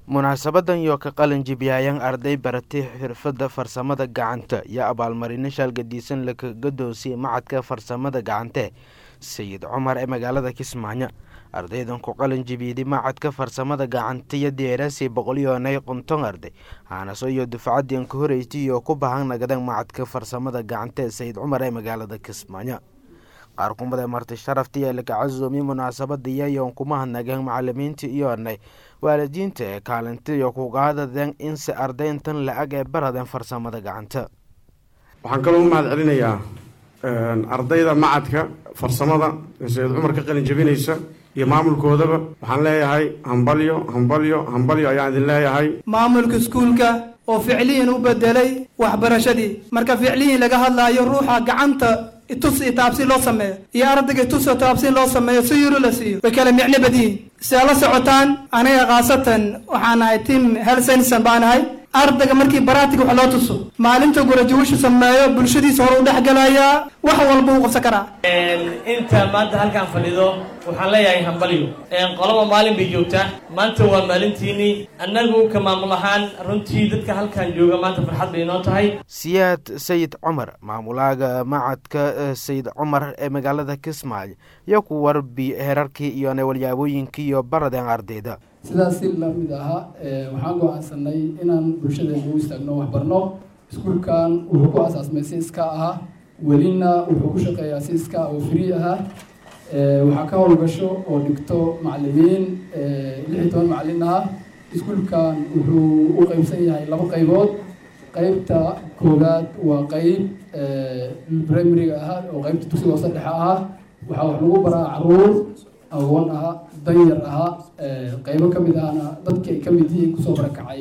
munaasabadan iyo ka qalin jibiyaayan arday baratay xirfadda farsamada gacanta iyo abaalmarino shaalgadiisan laka gadoonsiyay macadka farsamada gacante sayid cumar ee magaalada kismaayo ardaydan ku qalin jibiyday macadka farsamada gacanta iyo deeraasii boqolyoonay qunton arday haanaso iyo dufcadian ka horeysay iyo ku bahan nagadan macadka farsamada gacanta ee sayid cumar ee magaalada kismaayo qaar kumada marti sharafta iyo laka casuumay munaasabada iyayoon kuma hadnageen macalimiinta iyoonay waalidiinta ee kaalinta iyo kugaadadeen inse ardayntan la-ag ee baradeen farsamada gacanta waxaan kaloo u mahad celinayaa ardayda macadka farsamada ee sayid cumar ka qalin jabinaysa iyo maamulkoodaba waxaan leeyahay hambalyo hambalyo hambalyo ayaan idin leeyahay maamulka iskuulka oo ficliyin u bedelay waxbarashadii marka ficliyin laga hadlaayo ruuxa gacanta itus iyo taabsiin loo sameeyo iyo ardayga itus oo taabsiin loo sameeyo si yuro la siiyo way kala micno badiyihin si aad la socotaan aniga khaasatan waxaan ahay tim helsenson baan ahay ardayga markii baraatig wax loo tuso maalinta gurajawishu sameeyo bulshadiisa hore u dhexgalayaa wax walba uu qabsan karaa inta maanta halkaan fadhido waxaan leeyahay hambalyo qolaba maalin bay joogtaa maanta waa maalintiinii annagu ka maamul ahaan runtii dadka halkaan jooga maanta farxad bay inoo tahay siyaad sayid cumar maamulaaga macadka sayid cumar ee magaalada kismaayo iyo ku warbi herarkii iyo walyaabooyinkii iyo baradeen ardayda sidaas si lamid ahaa waxaan go-aansanay inaan bulshadeena u istaagno waxbarno iskuulkan wuxuu ku asaasmay si iska ahaa welina wuxuu ku shaqeeyaa si iska oo free ahaa waxaa ka howlgasho oo dhigto macalimiin lix iyo toban macalin ah iskuulkan wuxuu u qeybsan yahay laba qaybood qeybta koowaad waa qeyb primariga ahaa oo qeybta dugsiga hoose dhexe ahaa waxaa wax lagu baraa caruur agoon ahaa danyar ahaa qeybo ka mid ahna dadki ay ka mid yihiin kusoo barakacay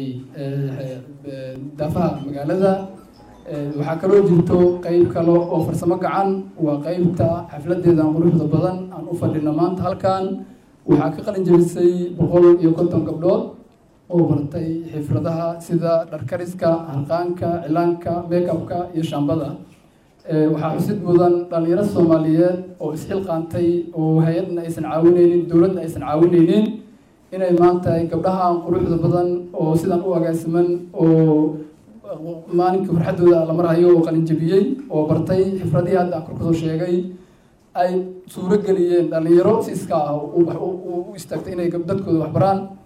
daafaha magaalada waxaa kaloo jirto qeyb kale oo farsamo gacan waa qeybta xafladeedan quruxda badan aan u fadhino maanta halkan waxaa ka qalin jabisay boqol iyo konton gabdhood oo bartay xifradaha sida dharkariska harqaanka cilaanka makeupka iyo shaambada waxaa xusid mudan dhalinyaro soomaaliyeed oo isxilqaantay oo hay-adna aysan caawineynin dowladna aysan caawineynin inay maanta gabdhahan quruxda badan oo sidan u agaasiman oo maalinka farxadooda la marhayo oo qalinjabiyey oo bartay xifradihii hadda aan kor kasoo sheegay ay suuro geliyeen dhalinyaro si iska ah u istaagtay inay dadkooda waxbaraan